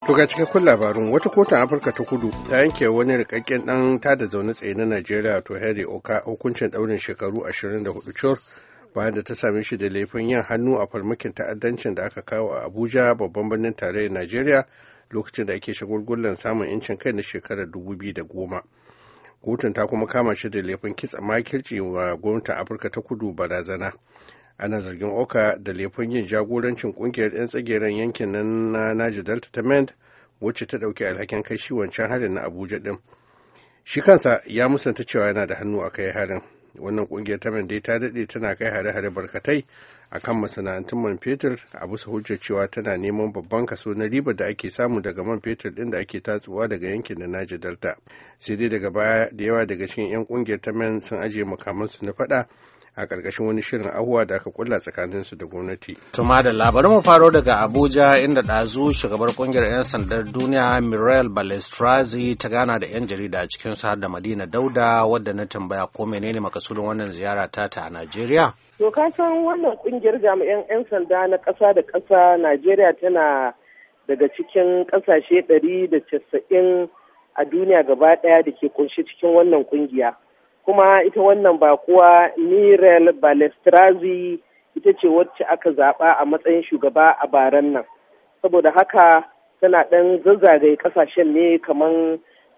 To ga cikakkun labarun wata kotun Afirka ta kudu ta yanke wani rikakken dan tada zaune tsaye na Najeriya to Harry Oka hukuncin daurin shekaru 24 cur bayan da ta same shi da laifin yin hannu a farmakin ta'addancin da aka kawo a Abuja babban birnin tarayyar Najeriya lokacin da ake shagulgullan samun yancin kai na shekarar 2010. Kotun ta kuma kama shi da laifin kitsa makirci wa gwamnatin Afirka ta kudu barazana. ana zargin oka da laifin yin jagorancin kungiyar 'yan tsageren yankin nan na naji delta ta mend wacce ta dauki alhakin kai shi wancan harin na abuja din shi kansa ya musanta cewa yana da hannu a kai harin wannan kungiyar ta dai ta daɗe tana kai hare-hare barkatai a kan masana'antun man fetur a bisa hujjar cewa tana neman babban kaso na ribar da ake samu daga man fetur ɗin da ake tatsuwa daga yankin da naji delta sai dai daga baya da yawa daga cikin 'yan kungiyar ta men sun ajiye makamansu na faɗa a ƙarƙashin wani shirin ahuwa da aka kulla tsakaninsu da gwamnati. Tuma da labarin mu faro daga Abuja inda ɗazu shugabar ƙungiyar 'yan sandar duniya Mirel Balestrazi ta gana da 'yan jarida cikin su har da Madina Dauda wadda na tambaya ko menene makasudin wannan ziyara ta ta a Najeriya. To ka san wannan ƙungiyar jami'an 'yan sanda na ƙasa da ƙasa Najeriya tana daga cikin ƙasashe ɗari da casa'in a duniya gaba ɗaya da ke ƙunshi cikin wannan ƙungiya. kuma ita wannan ba kuwa Mirel Balestrazi ita ce wacce aka zaɓa a matsayin shugaba a baran nan. Saboda haka tana ɗan zazzagaye ƙasashen ne kamar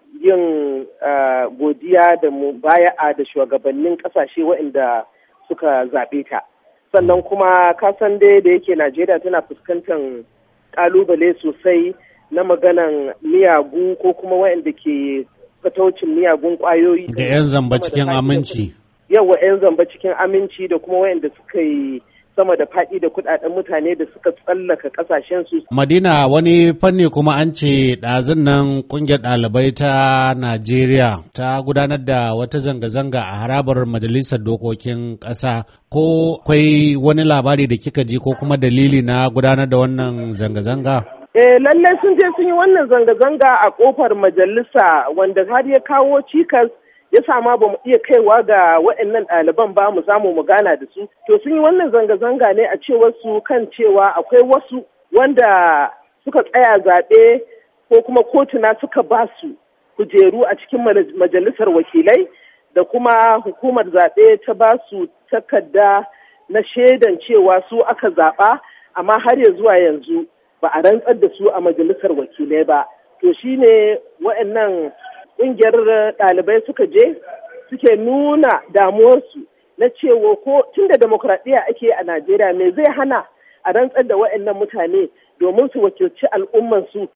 yin godiya da mubaya'a da shugabannin ƙasashe waɗanda suka zaɓe ta. Sannan kuma kasan dai da yake Najeriya tana fuskantar ƙalubale sosai na maganan miyagu ko kuma waɗanda ke fataucin miyagun kwayoyi. Da 'yan zamba cikin aminci. Yawa 'yan zamba cikin aminci da kuma wayanda suka yi sama da faɗi da kuɗaɗen mutane da suka tsallaka ƙasashen su. Madina wani fanni kuma an ce ɗazun nan ƙungiyar ɗalibai ta Najeriya ta gudanar da wata zanga-zanga a harabar majalisar dokokin ƙasa ko akwai wani labari da kika ji ko kuma dalili na gudanar da wannan zanga-zanga? Eh lallai sun je sun yi wannan zanga-zanga a kofar majalisa wanda har ya kawo cikas ya sama ba mu iya kaiwa ga waɗannan ɗaliban ba mu samu mu gana da su. To sun yi wannan zanga-zanga ne a cewar su kan cewa akwai wasu wanda suka tsaya zaɓe ko kuma kotuna suka ba su kujeru a cikin majalisar wakilai da kuma hukumar zaɓe ta ba su takarda na shaidan cewa su aka zaɓa amma har ya zuwa yanzu ba a rantsar da su a majalisar wakilai ba to shine wa'annan ƙungiyar ɗalibai suka je suke nuna damuwarsu na cewa ko tun da demokradiyya ake a najeriya me zai hana a rantsar da wa'annan mutane domin su wakilci al'ummansu